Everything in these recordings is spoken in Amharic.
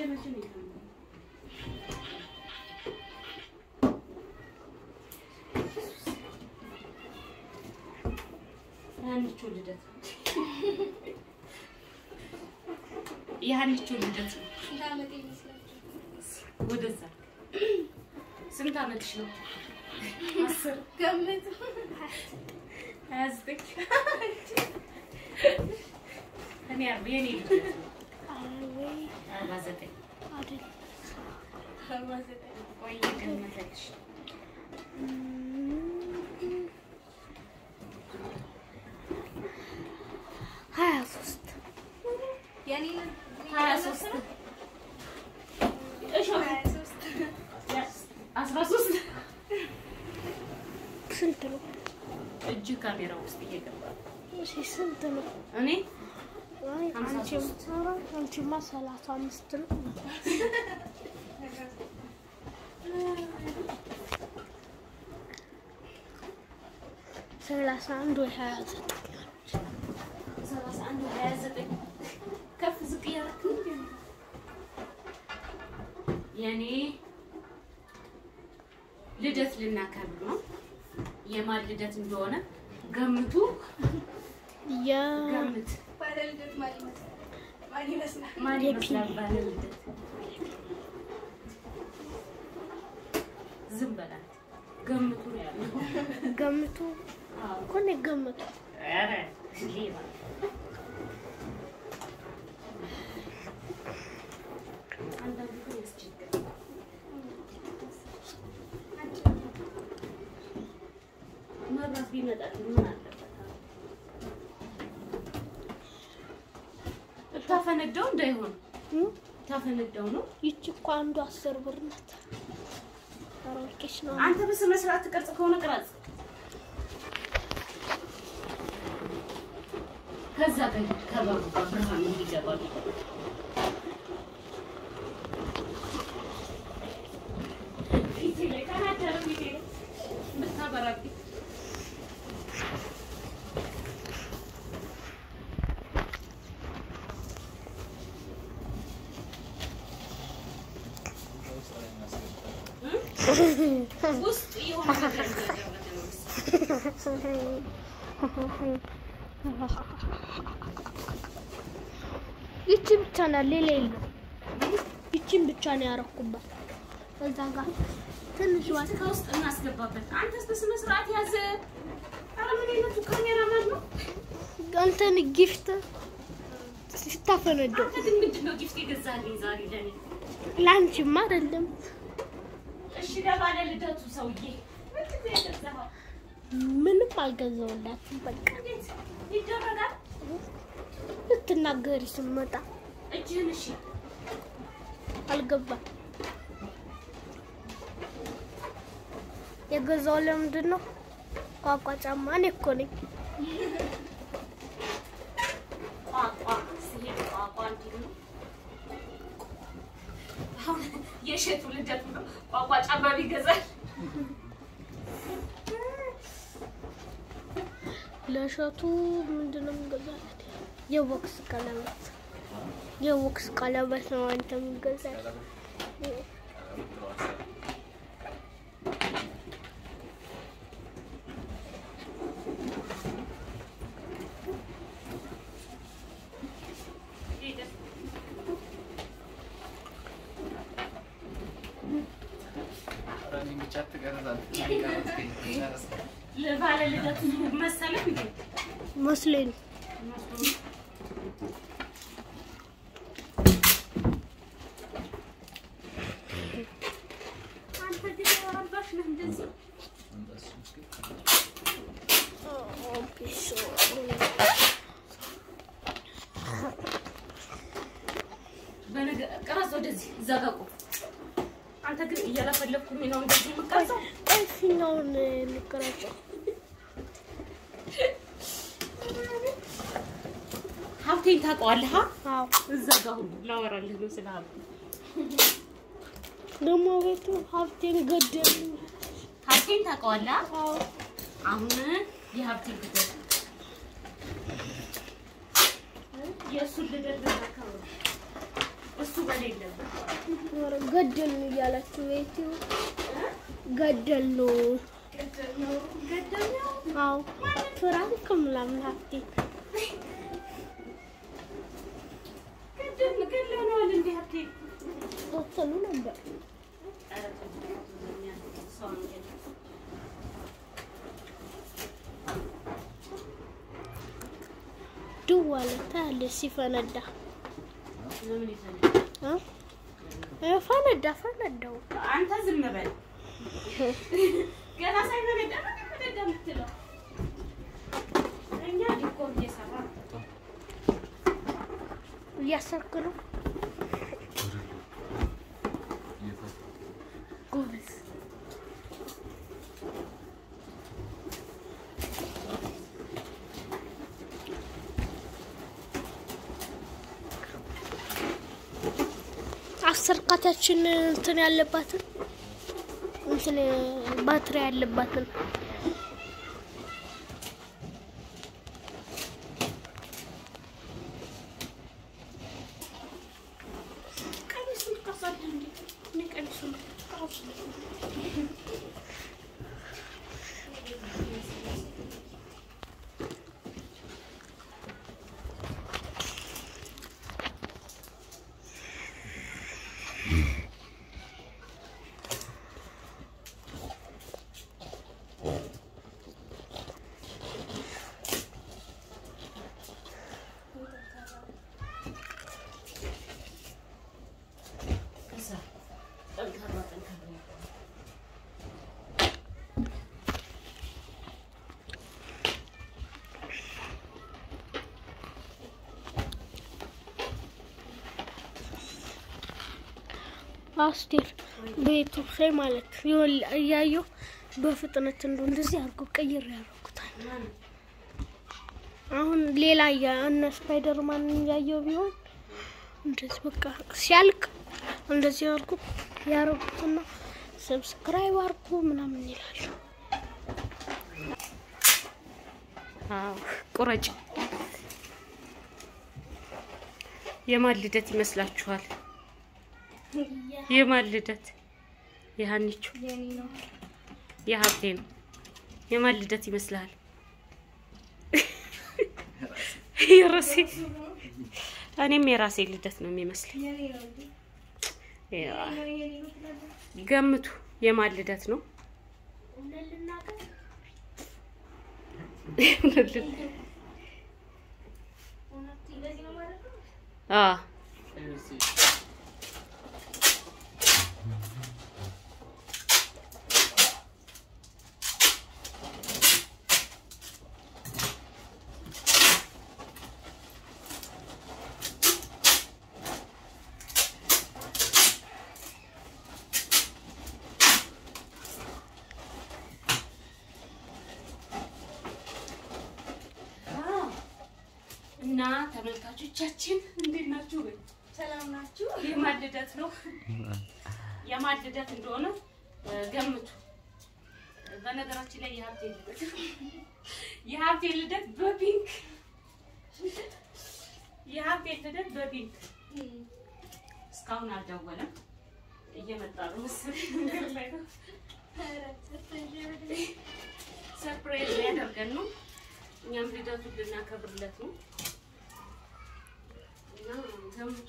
መቼ ነው የታመመው? የሀኒቾ ልደት ነው። የሀኒቾ ልደት ነው። ስንት ዓመት ይመስላችኋል? ወደዛ ስንት ዓመትሽ ነው? አስር ገምቱ። ሀያ ዘጠኝ እኔ አርባ የኔ ልደት ነው። አርባ ዘጠኝ አርባ ዘጠኝ ቆይ ገመተልሽ ሀያ ሶስት የኔ ሀያ ሶስት ሀያ ሶስት አስራ ሶስት ስንት ነው? እጅ ካሜራ ውስጥ እየገባ እሺ ስንት ነው? እኔ አይ ሀምሳ አንቺም ሶስት ኧረ አንቺማ ሰላሳ አምስት ነው። ሰላሳ አንድ ወይ ሀያ ዘጠኝ ሰላሳ አንድ ሀያ ዘጠኝ ከፍ ዝቅ እያደረክ ነው እንዴ? የኔ ልደት ልናከብር ነው። የማን ልደት እንደሆነ ገምቱ። የ ገምት። ባለ ልደት ማን ይመስላል? ማን ይመስላል? ማን ይመስላል ባለ ልደት? ዝም በላት። ገምቱ ነው ያለው። ገምቱ አዎ። እኮ ነው ገምቱ። ኧረ ሌባ አንዳንዱ ግን ያስቸግራል። መብራት ቢመጣልኝ ምን አለበት? ታፈነዳው እንዳይሆን እም? ታፈነዳው ነው። ይቺ እኮ አንዱ አስር ብር ናት። ኧረ ወርቄሽ ነው። አንተ በስነ ስርዓት ትቀርጽ ከሆነ ቅረጽ። ከዛ ጋር ከበሩ ጋር ብርሃን እንዲገባል ፊቴ ላይ ካናደረ ፊቴ ላይ የምታበራብኝ ውስጥ የሆነ ነገር እያደረገ ነው መሰለኝ። ይቺ ብቻ ናት፣ ሌላ የለም። ይቺን ብቻ ነው ያረኩባት። እዛ ጋር ትንሽ ዋት ከውስጥ እናስገባበት። አንተስ በስነ ስርዓት ያዘ። ኧረ ምን አይነቱ ካሜራማን ነው? እንትን ጊፍት ስታፈነደው አንተ ግን ምንድን ነው ጊፍት የገዛልኝ ዛሬ ለኔ? ለአንቺማ አይደለም። እሺ ለባለ ልደቱ ሰውዬ ምንድን ነው የገዛኸው? ምንም አልገዛውላትም። በቃ እንዴት ይደረጋል? ልትናገሪ ስመጣ እጅህን እሺ አልገባም። የገዛው ለምንድን ነው? ቋቋ ጫማ እኔ እኮ ነኝ። ቋቋ ሲሄድ ቋቋ እንዲሉ ነው። አሁን የሸቱ ልደቱ ነው። ቋቋ ጫማ ይገዛል። ለእሸቱ ምንድን ነው የምገዛለት? የቦክስ ቀለበት የቦክስ ቀለበት ነው አንተ የምገዛለት። ለባለ ልደቱ መሰለህ እንዴ? መስሎኝ ነው። አንተ ግን ረባሽ ነህ እንደዚህ በነገ ቀረጽ ወደዚህ እዛ ጋር ቁም። አንተ ግን እያለፈለኩኝ ነው እንደዚህ የምቀርጸው። ቆይ ፊኛውን ልቀረጸው። ሀብቴን ታውቀዋለህ? ሀ? አዎ እዛ ጋር ሁሉ ላወራልህ ነው ስለ ሀብቴ። ደግሞ ቤቱ ሀብቴን ገደሉ። ሀብቴን ታውቀዋለህ? ሀ? አዎ አሁን የሀብቴን ልደት የእሱን ልደት ልናከብር ነው። እሱ በሌለበት ኧረ ገደል ነው እያላችሁ ቤትዮ ገደል ነው። ገደል ነው ገደል ነው አዎ ፍራንክ ምናምን ሀብቴ ገደል ገድለነዋል እንዴ ሀብቴ ወሰኑ ነበር። ኧረ ተው፣ ሰው ነው ገደል ድው አለ ታያለሽ ሲፈነዳ ለምን ይፈልጋል እ? እ፣ ፈነዳ ፈነዳው አንተ ዝም በል። ገና ሳይፈነዳ ነው ፈነዳ የምትለው። እኛ ዲኮር እየሰራ ነው። እያሰርክ ነው ጎበዝ። አሰርካታችን እንትን ያለባትን እንትን ባትሪ ያለባትን ቀሚሱን ትቀርጻለህ እንዴ? እኔ ቀሚሱን ቀርጽ። ከዛ ጠንካራ ጠንካራ አስቴር ቤቱ ላይ ማለት ይኸውል እያየሁ በፍጥነት እንዱ እንደዚህ አድርጎ ቀይር ያደርጉታል። ማነው? አሁን ሌላ እያ እነ ስፓይደርማን እያየው ቢሆን እንደዚህ በቃ ሲያልቅ እንደዚህ አድርጎ ያደርጉትና ሰብስክራይብ አድርጉ ምናምን ይላሉ። አዎ ቁረጭ። የማን ልደት ይመስላችኋል? የማን ልደት? የሀኒቹ የኔ ነው። የሀብቴ ነው። የማን ልደት ይመስልሃል? የራሴ እኔም የራሴ ልደት ነው የሚመስለኝ። የኔ ነው እንዴ? ያ፣ ነው የኔ ነው ትላለህ? ገምቱ የማን ልደት ነው? እውነት እንደዚህ ነው ማለት ነው? አዎ አዎ። እና ተመልካቾቻችን እንዴት ናችሁ? ሰላም ናችሁ? የማን ልደት ነው? የማን ልደት እንደሆነ እ፣ ገምቱ። በነገራችን ላይ የሀብቴ ልደት የሀብቴ ልደት በፒንክ የሀብቴ ልደት በፒንክ እስካሁን አልደወለም። እየመጣ ነው መሰለኝ መንገድ ላይ ነው። ሰርፕራይዝ ሊያደርገን ነው። እኛም ልደቱን ልናከብርለት ነው እና ገምቱ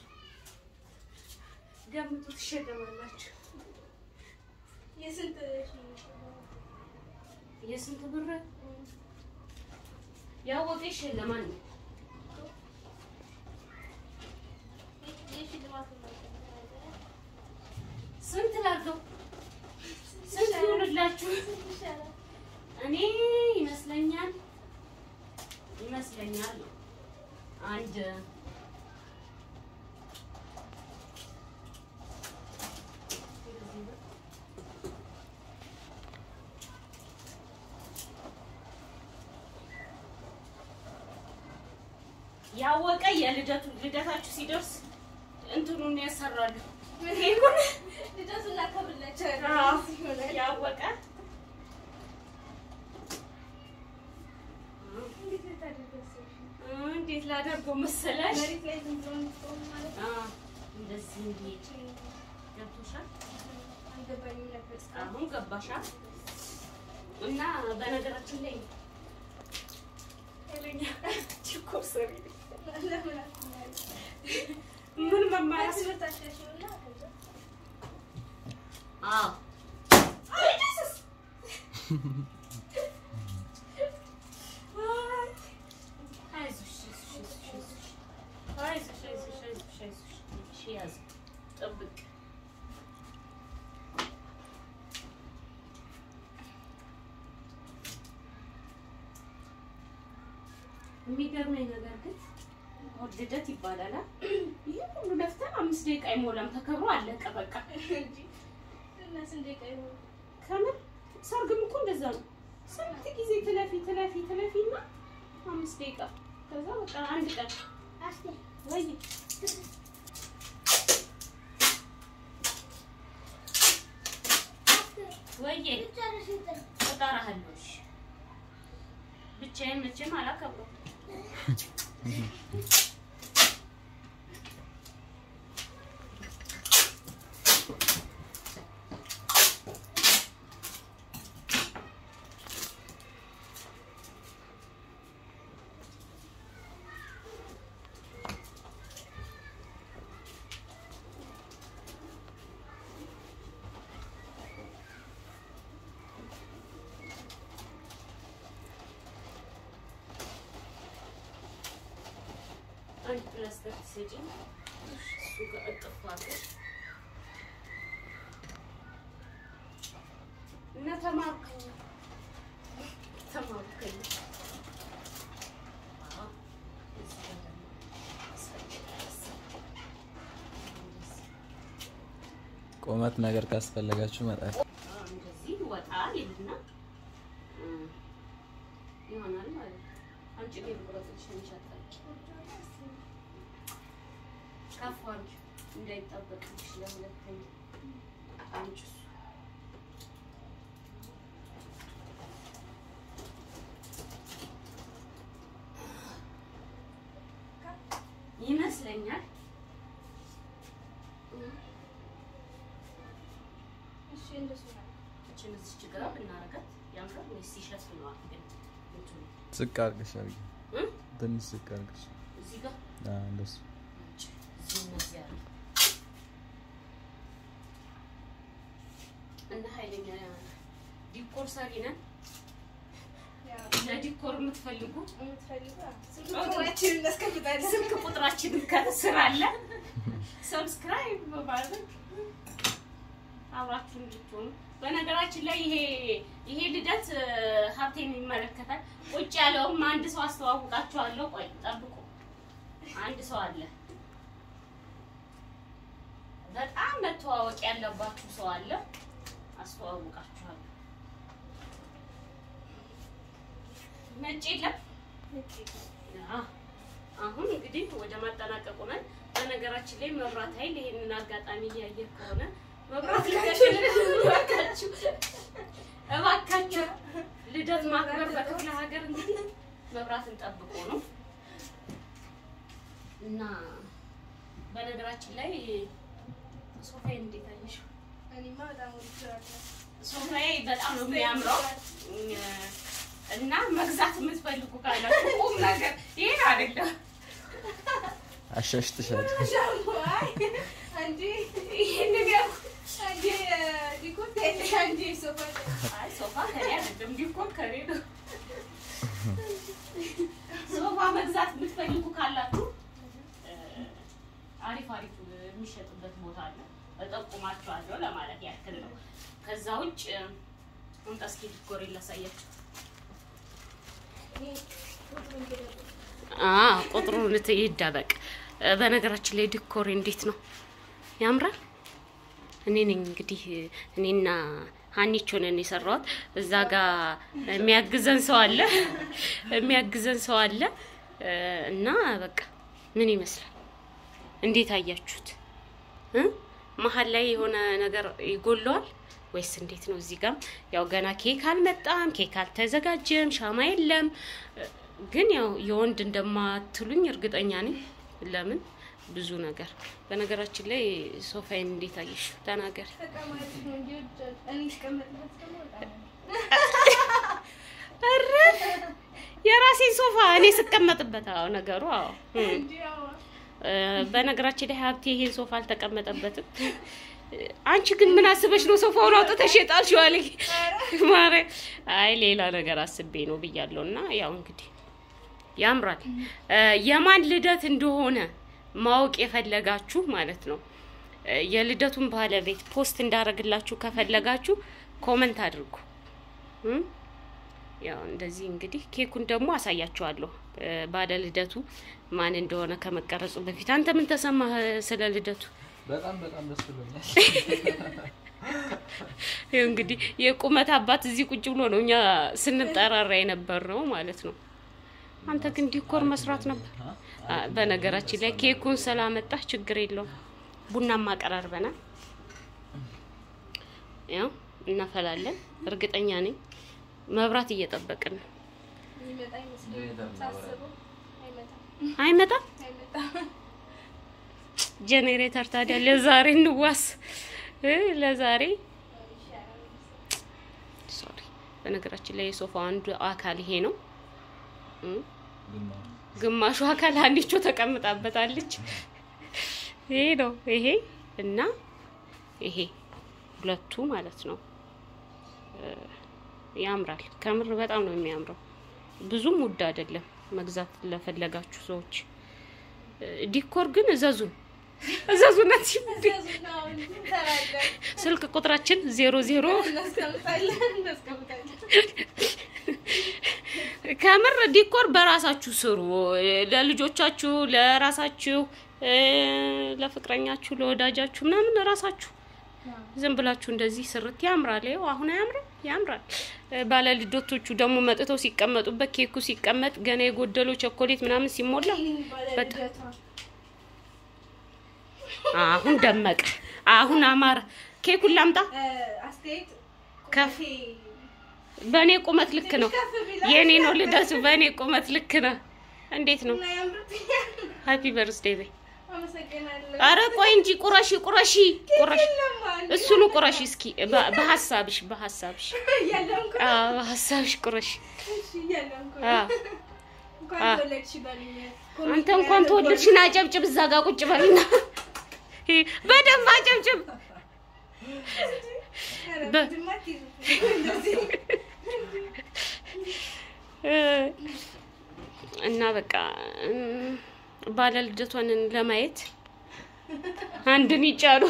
ገምቱ፣ ትሸለማላችሁ። የስንት የስንት ብር ያወቀ ይሸለማል ነው። የሽልማቱ ነው? ስንት ላድርገው? ስንት ይሆንላችሁ? ይሻላል። እኔ ይመስለኛል ይመስለኛል አንድ ያወቀ የልደቱ ልደታችሁ ሲደርስ እንትኑን ያሰራሉ። ይሄን ልደቱን እናከብርላቸዋለን። አዎ። ይሆናል። ያወቀ እንዴት ልታደርገው አሰብሽ? እንዴት ላደርገው መሰለሽ? መሬት ላይ ዝም ብሎ እንዲቆም ማለት ነው? አዎ፣ እንደዚህ እንዲሄድ ገብቶሻል? አልገባኝም ነበር። አሁን ገባሻ? እና በነገራችን ላይ ኃይለኛ ዲኮር ሰሪ ነኝ። ለምን አትናገሪም? ምን መማር ትምህርት አሻሽሉና ከዛ አዎ አይዞሽ አይዞሽ አይዞሽ አይዞሽ አይዞሽ አይዞሽ አይዞሽ እሺ ያዝ ጠብቅ የሚገርመኝ ነገር ግን እሑድ ልደት ይባላል አ? ይህ ሁሉ ለፍተን አምስት ደቂቃ አይሞላም ተከብሮ አለቀ በቃ እንጂ እና ስንት ደቂቃ ይሆን? ከምር ሰርግም እኮ እንደዛ ነው። ስንት ጊዜ ትለፊ ትለፊ ትለፊ እና አምስት ደቂቃ ከዛ በቃ አንድ ቀን አስቴር ወይ ወይዬ ልጨርስ እንትን እጠራሃለሁ። እሺ ብቻዬን መቼም አላከብረውም። አንድ ፕላስተር ትሰጪኝ እሱ ጋር እጥፍ አድርገሽ እና ተማርከኝ ተማርከኝ። አዎ፣ እዚህ ጋር ደግሞ ቁመት ነገር ካስፈለጋችሁ መጣል አዎ፣ እንደዚህ ወጣ ይልና እ ይሆናል ማለት ነው። አንቺ ግን ቁረጥሽ እንሻታል ከፍ አድርጊ እንዳይጣበቅልሽ ለሁለተኛ አንቺ እሱ ይመስለኛል። እሺ እንደሱ ነው። እችን እዚች ጋር ብናረጋት ያምራል ወይስ ይሸፍነዋል? ግን እንትኑ ዝቅ አድርገሽ አድርጊ። እ? ትንሽ ዝቅ አድርገሽ እዚህ ጋር አዎ፣ እንደሱ አንቺ እዚህ እነዚህ ያሉ እና ኃይለኛ ዲኮር ሰሪ ነን። ያው ለዲኮር የምትፈልጉ የምትፈልጉ አዎ፣ ስልክ ቁጥራችንን እናስቀምጣለን። ስልክ ቁጥራችንን ከስር አለ። ሰብስክራይብ በማድረግ አብራችሁ እንድትሆኑ። በነገራችን ላይ ይሄ ይሄ ልደት እ፣ ሀብቴን ይመለከታል። ቁጭ ያለውም አንድ ሰው አስተዋውቃችኋለሁ። ቆይ ጠብቁ። አንድ ሰው አለ። በጣም መተዋወቅ ያለባችሁ ሰው አለ። አስተዋውቃችኋለሁ። ነጭ የለም አዎ። አሁን እንግዲህ ወደ ማጠናቀቁ ነን። በነገራችን ላይ መብራት ኃይል ይሄንን አጋጣሚ እያየ ከሆነ መብራት ልከሽልን እባካችሁ እባካችሁ ልደት ማክበር በክፍለ ሀገር እንግዲህ መብራትን ጠብቆ ነው እና በነገራችን ላይ ሶፋዬ እንዴት አየሽው? እኔማ በጣም ወድጄዋለሁ። ሶፋዬ በጣም ነው የሚያምረው እና መግዛት የምትፈልጉ ካላችሁ ቁም ነገር ይሄን አይደለም አሻሽትሻል። አይ፣ አንዴ ይሄንን ያው አንዴ ዲኮር ታያለሽ፣ አንዴ ሶፋ አይ ሶፋ ከኔ አይደለም ዲኮር ከኔ ነው። ሶፋ መግዛት የምትፈልጉ ካላችሁ እ፣ አሪፍ አሪፍ የሚሸጥበት ቦታ አለ፣ እጠቁማችኋለሁ ለማለት ያክል ነው። ከዛ ውጭ እ፣ አምጣ እስኪ ዲኮር ላሳያችሁ። አዎ ቁጥሩን ይደበቅ። በነገራችን ላይ ዲኮር እንዴት ነው? ያምራል። እኔ ነኝ እንግዲህ እኔና ሀኒቾ ነን የሰራሁት። እዛ ጋር የሚያግዘን ሰው አለ የሚያግዘን ሰው አለ እ፣ እና በቃ ምን ይመስላል? እንዴት አያችሁት? እ? መሀል ላይ የሆነ ነገር ይጎለዋል ወይስ እንዴት ነው? እዚህ ጋም ያው ገና ኬክ አልመጣም፣ ኬክ አልተዘጋጀም፣ ሻማ የለም። እ፣ ግን ያው የወንድ እንደማትሉኝ እርግጠኛ ነኝ። ለምን ብዙ ነገር። በነገራችን ላይ ሶፋዬን እንዴት አየሽ? ተናገር። ተቀማጭ ነው እንጂ ውጭ- እኔ ስቀመጥበት ደግሞ በጣም ኧረ የራሴን ሶፋ እኔ ስቀመጥበት። አዎ ነገሩ አዎ እም። እንጂ ያው እ፣ በነገራችን ላይ ሀብቴ ይሄን ሶፋ አልተቀመጠበትም። አንቺ ግን ምን አስበሽ ነው ሶፋውን አውጥተሽ የጣልሽው አለኝ። ማርያም አይ ሌላ ነገር አስቤ ነው ብያለሁ። እና ያው እንግዲህ ያምራል። እ፣ የማን ልደት እንደሆነ ማወቅ የፈለጋችሁ ማለት ነው እ፣ የልደቱን ባለቤት ፖስት እንዳደረግላችሁ ከፈለጋችሁ ኮመንት አድርጉ። እም? ያው እንደዚህ እንግዲህ ኬኩን ደግሞ አሳያችኋለሁ። እ፣ ባለ ልደቱ ማን እንደሆነ ከመቀረጹ በፊት አንተ ምን ተሰማህ ስለ ልደቱ? በጣም በጣም ደስ ብሎኛል። ይኸው እንግዲህ የቁመት አባት እዚህ ቁጭ ብሎ ነው እኛ ስንጠራራ የነበር ነው ማለት ነው። አንተ ግን ዲኮር መስራት ነበር። አ፣ በነገራችን ላይ ኬኩን ስላመጣህ ችግር የለውም። ቡናም አቀራርበናል። ያው እናፈላለን። እርግጠኛ ነኝ መብራት እየጠበቅን ነው። የሚመጣ ይመስለኛል ሳስበው አይመጣም አይመጣም አይመጣም ጄኔሬተር ታዲያ ለዛሬ እንዋስ እ ለዛሬ ሶሪ። በነገራችን ላይ የሶፋው አንዱ አካል ይሄ ነው እ ግማሽ ግማሹ አካል አንዲቾ ተቀምጣበታለች። ይሄ ነው ይሄ እና ይሄ ሁለቱ ማለት ነው። እ ያምራል። ከምር በጣም ነው የሚያምረው። ብዙም ውድ አይደለም መግዛት ለፈለጋችሁ ሰዎች። እ ዲኮር ግን እዘዙን እዘዙነት እዘዙና አሁን እንሰራለን ስልክ ቁጥራችን ዜሮ ዜሮ እናስቀምጣለን እናስቀምጣለን ከምር ዲኮር በራሳችሁ ስሩ። ለልጆቻችሁ፣ ለራሳችሁ፣ እ ለፍቅረኛችሁ፣ ለወዳጃችሁ ምናምን ራሳችሁ ዝም ብላችሁ እንደዚህ ስርት ያምራል። ይኸው አሁን አያምርም? ያምራል። እ ባለ ልደቶቹ ደግሞ መጥተው ሲቀመጡበት ኬኩ ሲቀመጥ ገና የጎደለው ቸኮሌት ምናምን ሲሞላ በጣም አሁን ደመቀ፣ አሁን አማረ። ኬኩን ላምጣ። አስተያየት ከፍ ቁመቴ በእኔ ቁመት ልክ ነው። ከፍ ቢላ የእኔ ነው ልደቱ። በእኔ ቁመት ልክ ነው። እንዴት ነው? እና ያምርብኛል ሃፒ በርስዴ በይ። አመሰግናለሁ አረ ቆይ እንጂ ቁረሺ ቁረሺ ቁረሺ የለም አንድ እሱኑ ቁረሺ እስኪ በ- በሀሳብሽ በሀሳብሽ እያለምኩ አዎ በሀሳብሽ ቁረሺ። እሺ እያለምኩ አዎ እንኳን አዎ። ተወለድሽ በሉኝ አንተ እንኳን ተወለድሽን አጨብጭብ፣ እዛ ጋር ቁጭ በልና በደንብ አጨብጭብ። በ- እ እና በቃ እም፣ ባለ ልደቷን ለማየት አንድን ይጫኑ።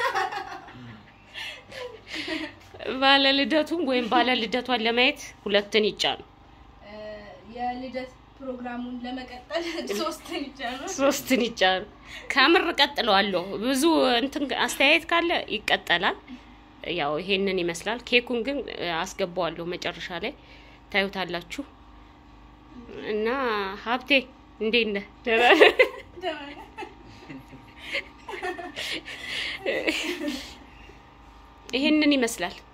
ባለ ልደቱን ወይም ባለ ልደቷን ለማየት ሁለትን ይጫኑ። የልደት ፕሮግራሙን ለመቀጠል ሶስት ይቻላል። ሶስትን ይጫኑ። ከምር ቀጥለዋለሁ። ብዙ እንትን አስተያየት ካለ ይቀጠላል። ያው ይሄንን ይመስላል። ኬኩን ግን እ፣ አስገባዋለሁ መጨረሻ ላይ ታዩታላችሁ። እና ሀብቴ እንዴት ነህ? ደህና ነህ? ይሄንን ይመስላል።